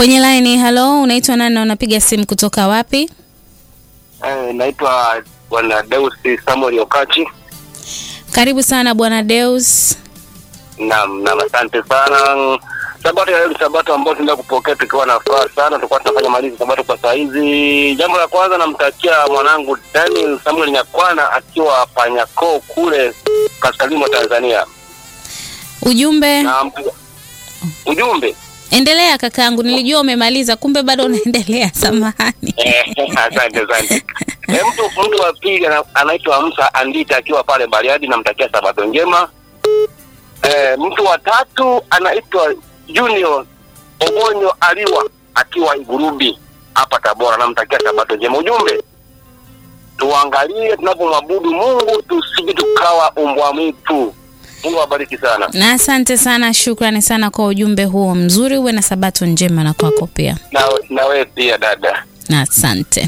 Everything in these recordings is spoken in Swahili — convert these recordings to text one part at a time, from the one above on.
Kwenye line, halo, unaitwa nani na unapiga simu kutoka wapi? Eh, naitwa Bwana Deus Samuel Okachi. Karibu sana Bwana Deus. Naam, naam, asante sana. Sabato ya leo ni sabato ambayo tunaenda kupokea tukiwa na furaha sana. Tulikuwa tunafanya malizi sabato kwa saa hizi. Jambo la kwanza namtakia mwanangu Daniel Samuel Nyakwana akiwa Panyako kule kaskazini mwa Tanzania. Ujumbe, Na mtu- ujumbe endelea kakaangu, nilijua umemaliza, kumbe bado unaendelea. Samahani. Eh, asante asante. Eh, mtu mtu wa pili ana- anaitwa Musa Andita akiwa pale Bariadi, namtakia sabato njema. Eh, mtu wa tatu anaitwa Junior Ogonyo Aliwa akiwa Igurubi hapa Tabora, namtakia sabato njema. Ujumbe, tuangalie tunapomwabudu Mungu tusije tukawa umbwa mwitu. Mungu awabariki sana. Na asante sana, shukrani sana kwa ujumbe huo mzuri. Uwe na sabato njema na kwako pia, Na, na wewe pia dada. na asante.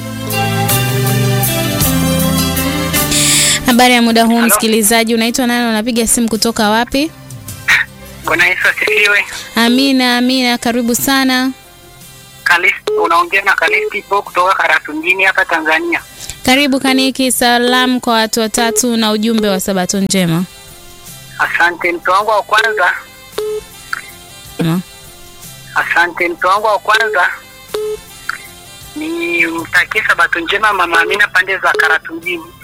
Habari ya muda huu msikilizaji, unaitwa nani? Unapiga simu kutoka wapi? Bwana Yesu asifiwe. Amina, amina, karibu sana. Kalisti, unaongea na Kalisti po kutoka Karatu mjini hapa Tanzania. Karibu Kaniki, salamu kwa watu watatu na ujumbe wa sabato njema. Asante. Mtu wangu wa kwanza, Mm. asante. Mtu wangu wa kwanza ni mtakie sabato njema mama Amina pande za Karatu mjini.